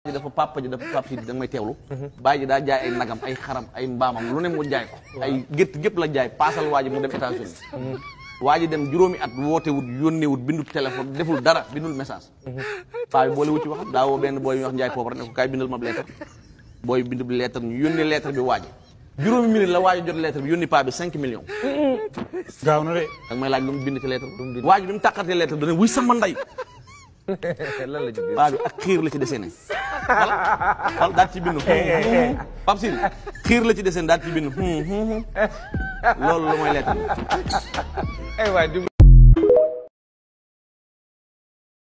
ji dafa papa ji dafa papa ji da nga may teewlu bàyyi ji daa jaay ay nagam ay xaram ay mbaamam lu ne mu jaay ko ay gétt gépp la jaay paasal waa ji mu dem États-Unis waa ji dem juróomi at woote wut yónnee wut bindu téléphone deful dara bindul message paa bi boole wut ci waxam daa woo benn booy yu wax njaay poobar ne ko kaay bindal ma lettre booy bind bi lettre ñu yónnee lettre bi waa ji juróomi minute la waa ji jot lettre bi yónni paa bi 5 millions gaaw na de. da nga may laaj lu mu bind ci lettre bi waa ji bi mu tàqatee lettre bi dana wuy sama ndey lan la ci biir. paa bi ak xiir la ci desene wala wala daal ci bind Pape Sine xiir la ci desene daal ci bind loolu lu mooy lettre bi ay waay